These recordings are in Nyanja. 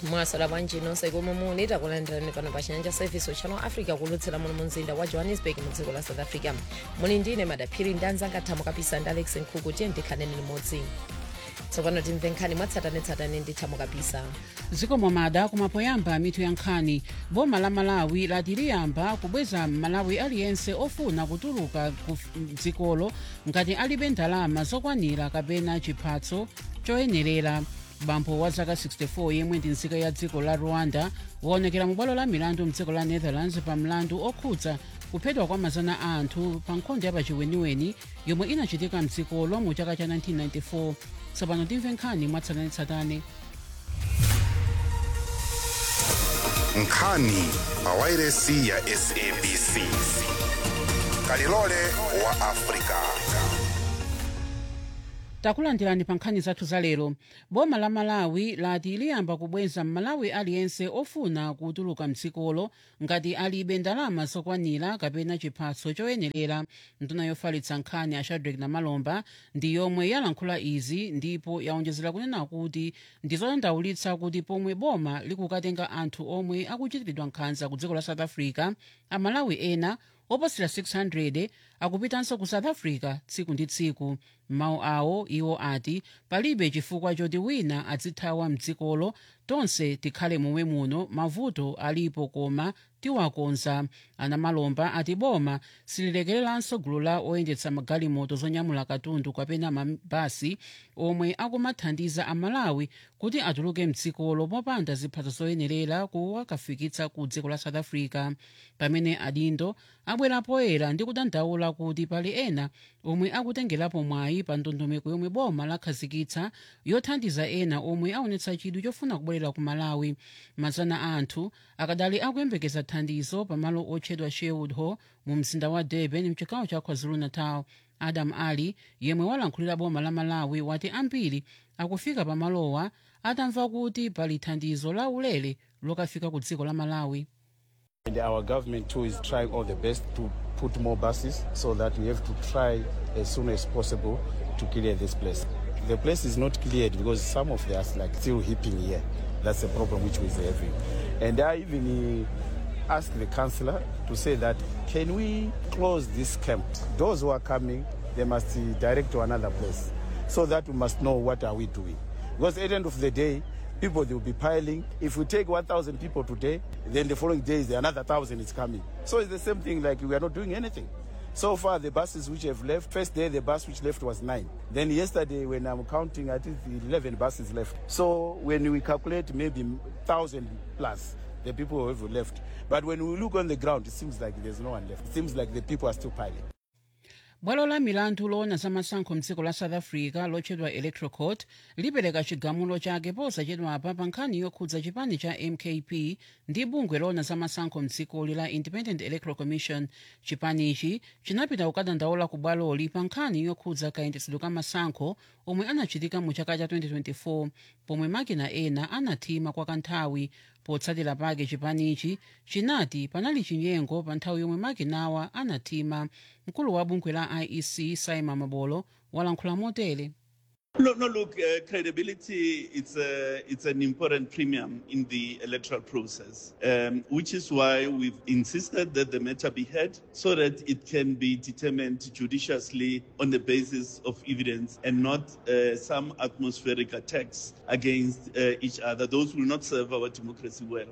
mwasala bwanji nonse komwe muli takulandirani pano pa chinyanja service channel africa kulutsira muno mumzinda wa johannesburg mu dziko la south africa muli ndine madaphiri ndi anzanga thamo kapisa ndi alex nkhuku tiye ndikhaneni limodzi tsopano timve nkhani mwatsatanetsatane ndi thamo kapisa zikomo mada kumapoyamba mitu ya nkhani boma la malawi lati liyamba kubweza malawi aliyense ofuna kutuluka ku dzikolo ngati alibe ndalama zokwanira kapena chiphatso choyenerera bambo wa zaka 64 yemwe ndi nzika ya dziko la rwanda waonekera mu bwalo la milandu mdziko la netherlands pa mlandu okhudza kuphedwa kwa mazana a anthu pa nkhondo yapachiweniweni yomwe inachitika mdzikolo mu chaka cha 1994 tsopano timve nkhani mwatsatanetsatane nkhani pa wairesi ya sabc kalilole wa afrika takulandirani pa nkhani zathu za lero boma la malawi lati liyamba kubweza mmalawi aliyense ofuna kutuluka mdzikolo ngati alibe ndalama zokwanira kapena chiphatso choyenerera nduna yofalitsa nkhani a shadrack namalomba ndi yomwe yalankhula izi ndipo yaonjezera kunena kuti ndizodandaulitsa kuti pomwe boma likukatenga anthu omwe akuchitiridwa nkhanza ku dziko la south africa amalawi ena oposera 600 akupitanso ku south africa tsiku ndi tsiku mawu awo iwo ati palibe chifukwa choti wina azithawa mdzikolo tonse tikhale momwe muno mavuto alipo koma tiwakonza anamalomba ati boma sililekereranso gulu la oyendetsa magalimoto zonyamula katundu kapena mabasi omwe akumathandiza amalawi kuti atuluke mdzikolo popanda ziphatso zoyenerera kuwakafikitsa ku dziko la south africa pamene adindo abwera poyera ndi kudandaula kuti pali ena omwe akutengerapo mwayi pa ndondomeko yomwe boma lakhazikitsa yothandiza ena omwe aonetsa chidwi chofuna kubwerera ku malawi mazana a anthu akadali akuyembekeza thandizo pamalo otchedwa sherwood hall mu mzinda wa durban mchigawo cha kwazulu-natal adam ali yemwe walankhulira boma la malawi wati ambiri akufika pamalowa atamva kuti pali thandizo la ulere lokafika ku dziko la malawi And our government too is trying all the best to put more buses so that we have to try as soon as possible to clear this place. The place is not cleared because some of us like still heaping here. That's the problem which we're having. And I even uh, asked the councillor to say that can we close this camp? Those who are coming, they must uh, direct to another place so that we must know what are we doing. Because at the end of the day, people they will be piling. If we take 1,000 people today, then the following days another 1,000 is coming. So it's the same thing like we are not doing anything. So far, the buses which have left, first day the bus which left was nine. Then yesterday, when I'm counting, I think 11 buses left. So when we calculate maybe 1,000 plus, the people who have left. But when we look on the ground, it seems like there's no one left. It seems like the people are still piling. bwalo la milandu loona za masankho mdziko la south africa lotchedwa electoral court lipereka chigamulo chake posachedwapa pa nkhani yokhudza chipani cha mkp ndi bungwe loona za masankho mdzikoli la independent electoral commission chipanichi chinapita kukadandaula ku bwaloli pa nkhani yokhudza kayendetsedwe ka masankho omwe anachitika mu chaka cha 2024 pomwe makina ena anathima kwa kanthawi potsatira pake chipanichi chinati panali chinyengo pa nthawi yomwe makinawa anathima mkulu wa bungwe la iec simon mabolo walankhula motere No, no. Look, uh, credibility. It's a, it's an important premium in the electoral process, um, which is why we've insisted that the matter be heard so that it can be determined judiciously on the basis of evidence and not uh, some atmospheric attacks against uh, each other. Those will not serve our democracy well.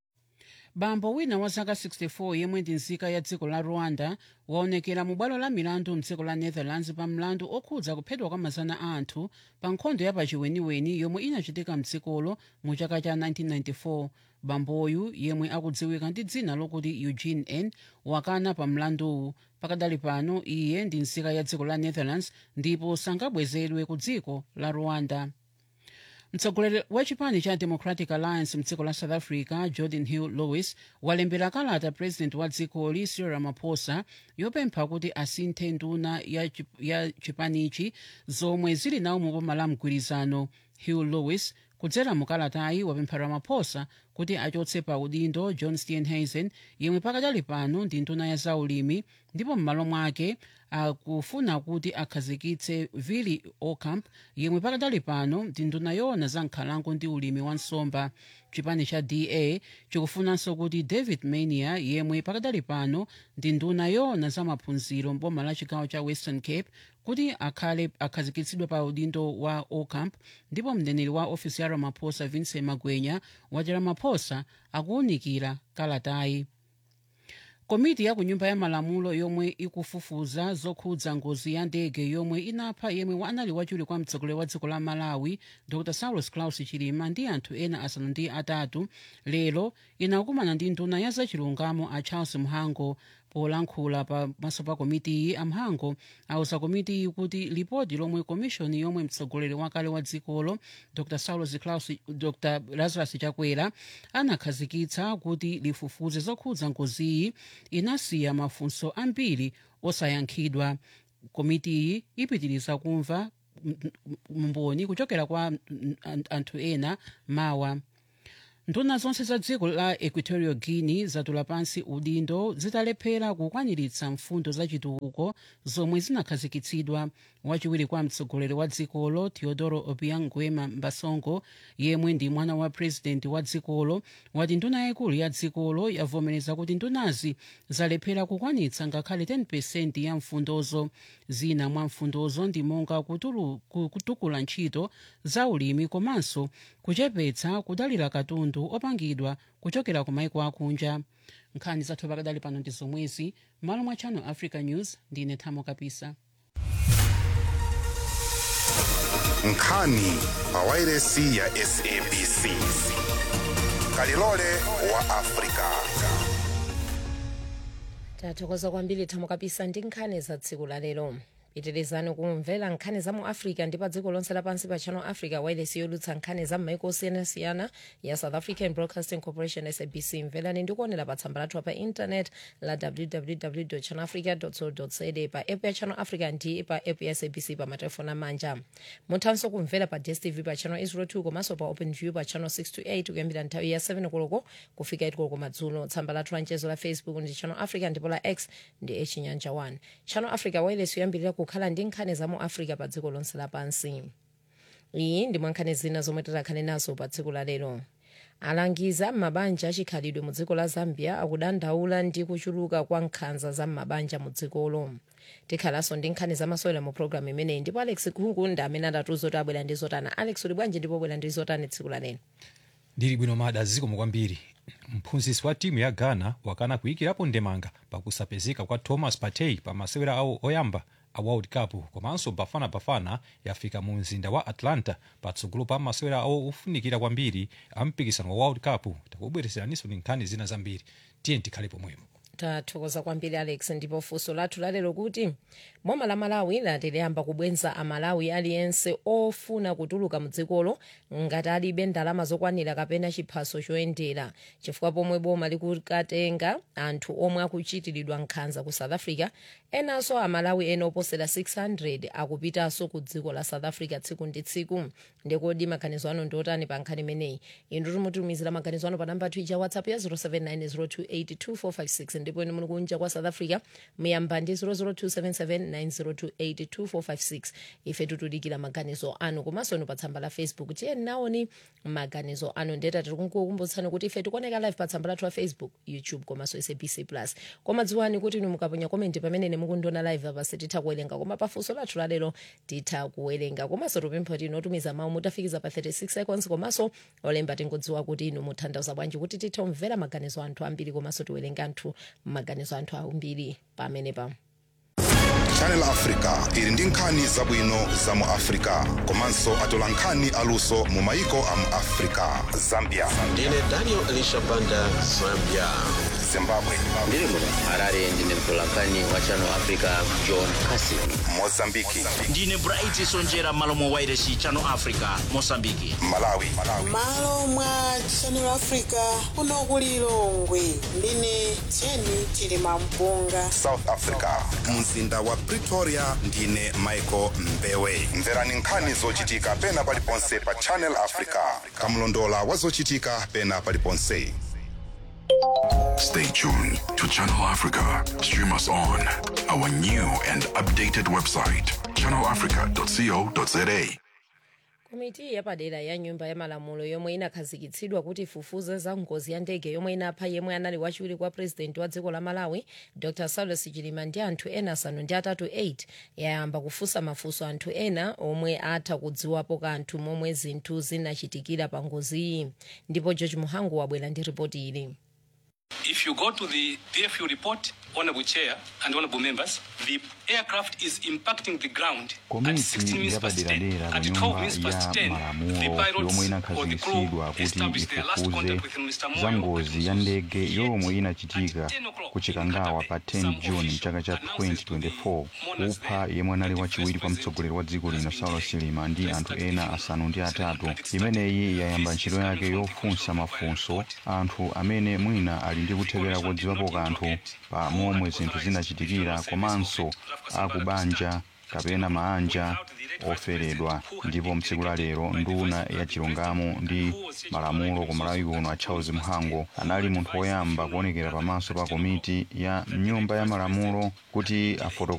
bambo wina wa zaka 64 yemwe ndi nzika ya dziko la rwanda waonekera mu bwalo la milandu mdziko la netherlands pa mlandu okhudza kuphedwa kwa mazana a anthu pa nkhondo yapachiweniweni yomwe inachitika mdzikolo mu chaka cha 1994 bamboyu yemwe akudziwika ndi dzina lokuti eugene n wakana pa mlanduwu pakadali pano iye ndi nzika ya dziko la netherlands ndipo sangabwezedwe ku dziko la rwanda mtsogoleri wa chipani cha democratic alliance mdziko la south africa jordan hill lewis walembera kalata president wa dzikoli cyril ramaphosa yopempha kuti asinthe nduna ya, chip, ya chipanichi zomwe zili nawo mu boma la mgwirizano hill lewis kudzera mukalatayi wapempha ramaphosa kuti achotse pa udindo john steenhuisen yemwe pakadali pano ndi nduna ya zaulimi ndipo m'malo mwake akufuna kuti akhazikitse vili ocamp yemwe pakadali pano ndi nduna yoona za nkhalango ndi ulimi wa nsomba chipani cha da chikufunanso kuti david mania yemwe pakadali pano ndi nduna yoona za maphunziro mboma la chigawo cha western cape kuti akhale akhazikitsidwe pa udindo wa ocamp ndipo mneneri wa ofisi ya ramaphosa vincent magwenya wati ramaphosa akuwunikira kalatayi komiti ya ku nyumba ya malamulo yomwe ikufufuza zokhudza ngozi ya ndege yomwe inapha yemwe anali wachiwiri kwa mtsogoleri wa dziko la malawi dr saulos claus chilima ndi anthu ena asanu ndi atatu lero inakumana ndi nduna ya zachilungamo a charles mhango polankhula pamaso pa komitiyi amhango auza komitiyi kuti lipoti lomwe komishoni yomwe mtsogoleri wakale wa dzikolo dr saulos claus dr lazarus chakwera anakhazikitsa kuti lifufuze zokhudza ngoziyi inasiya mafunso ambiri osayankhidwa komitiyi ipitiriza kumva mboni kuchokera kwa anthu ena mawa nduna zonse za dziko la equatorial guinea zatula pansi udindo zitalephera kukwaniritsa mfundo zachitukuko zomwe zinakhazikitsidwa wachiwiri kwa mtsogoleri wa dzikolo teodoro obiang nguema mbasongo yemwe ndi mwana wa purezidenti wa dzikolo wati nduna yayikulu ya dzikolo yavomereza kuti ndunazi zalephera kukwanitsa ngakhale 10 ya mfundozo zina mwa mfundozo ndi monga kutulu- ku- kutukula ntchito za ulimi komanso kuchepetsa kudalira katundu opangidwa kuchokera ku maiko akunja nkhani zathu pakadali pano ndi zomwezi malo mwa channel africa news ndine thamo kapisa nkhani pawairesi ya sabc kalilole wa afrika tathokoza kwambiri thamo kapisa ndi nkhani za tsiku la lero pitirizani kumvera nkhani za mu africa ndi pa dziko lonse lapansi pa channel africa wireless yolutsa nkhani za m'maiko osiyanasiyana ya south african broadcasting corporation sabc mverani ndi kuonera pa tsamba lathu pa internet la www channelafrica co za pa app ya channel africa ndi pa app ya sabc pa matelefoni amanja muthanso kumvera pa dstv pa channel 802 komanso pa open view pa channel 628 kuyambira nthawi ya 7 koloko kufika 8 koloko madzulo tsamba lathu la mchezo la facebook ndi channel africa ndipo la x ndi echinyanja 1 channel africa wireless yoyambirira kukhala ndi nkhani za mu africa pa dziko lonse lapansi iyi ndi mwankhani zina zomwe tikhale nazo pa tsiku la lero alangiza m'mabanja achikhalidwe mu dziko la zambia akudandaula ndi kuchuluka kwa nkhanza za m'mabanja mu dzikolo tikhalanso ndi nkhani zamasewera mu programu imeneyi ndipo alex kuku ndi amene adatiuza kuti abwera ndi zotana alex uli bwanji ndipo bwera ndi zotani tsiku la lero ndili bwino mada zikomo kwambiri mphunzitsi wa timu ya ghana wakana kuyikirapo ndemanga pakusapezeka kwa thomas partey pa masewera awo oyamba a world cup komanso bafana bafana yafika mu mzinda wa atlanta patsogolo pa masewera awo ofunikira kwambiri a mpikisano wa world cup takubwereseraniso ndi nkhani zina zambiri tiye tikhale pomwepo tathokoza kwambiri alex ndipo funso lathu lalero kuti boma la malawi lati liyamba kubwenza amalawi aliyense ofuna kutuluka mdzikolo ngati alibe ndalama zokwanira kapena chiphaso choyendera chifukwa pomwe boma likukatenga anthu omwe akuchitiridwa nkhanza ku south africa enanso amalawi ena oposera 600 akupitanso ku dziko la south africa tsiku ndi tsiku ndikodi maganizo anu ndiotani pa nkhani imeneyi inu timutumizira maganizo anu pa namba twitter whatsapp ya 0790282456 ndipo inu muli kunja kwa south africa muyamba ndi 0027790282456 ife tikudikira maganizo anu komanso inu pa tsamba la facebook tiyeni naoni maganizo anu ndeta tikukumbutsani kuti ife tikuoneka live pa tsamba lathu la facebook youtube komanso sabc plus koma dziwani kuti inu mukaponya komenti pamene mukundiona live apa sititha kuwerenga koma pafunso lathu lalero titha kuwerenga komanso tupempha kuti inotumiza mawu mutafikiza pa 36 seconds komanso olemba tingodziwa kuti inu mutanthauza bwanji kuti tithe kumvera maganizo anthu ambiri komanso tiwerenge anthu maganizo anthu ambiri pamenepa channel africa ili ndi nkhani zabwino za mu africa komanso atola nkhani aluso mu maiko a mu africa zambia ndine daniel elisha banda zambia zimbabwe ndiri muno harare ndine mtolankhani wa channel africa john casin mozambiki ndine bright sonjera malo mwa wairesi channel africa mosambiki malawi malo mwa channel africa kuno ku lilongwe ndine jeni chilima mpunga south africa mzinda wa pretoria ndine michael mbewe mverani nkhani zochitika pena paliponse pa channel africa kamlondola wa zochitika pena paliponse Stay tuned to Channel Africa. Stream us on our new and updated website, channelafrica.co.za. komiti yapadera ya nyumba ya malamulo yomwe inakhazikitsidwa kuti ifufuze za ngozi ya ndege yomwe inapha yemwe anali wachiwiri kwa purezidenti wa dziko la malawi dr saulos chilima ndi anthu ena asanu ndi atatu 8 yayamba kufunsa mafunso anthu ena omwe atha kudziwapo kanthu momwe zinthu zinachitikira pa ngoziyi ndipo george muhangu wabwera ndi ripoti ili If you go to the DFU report, Honorable Chair and Honorable Members, the aircraft is impacting the ground at 16 minutes past 10. yapaderadera ku At 12 nyumba minutes past ya 10, the malamulo pilots yomwe or the inakhazikitsidwa crew kuti established their last ifufuze contact with Mr. za Moyo. ngozi ya ndege yomwe inachitika ku chikangawa pa 10 juni mchaka cha 2024 kupha yemwe anali wachiwiri kwa mtsogoleri wa dziko lino saulos chilima ndi anthu ena asanu ndi atatu imeneyi yayamba ntchito yake yofunsa mafunso anthu amene mwina ali ndi kuthekera kodziwapo kanthu pa momwe zinthu zinachitikira komanso akubanja kapena maanja oferedwa ndipo mtsiku la lero nduna ya chilungamo ndi malamulo ku malawi kuno a charles mhango anali munthu woyamba kuonekera pamaso pa komiti ya nyumba ya malamulo kuti afotokoze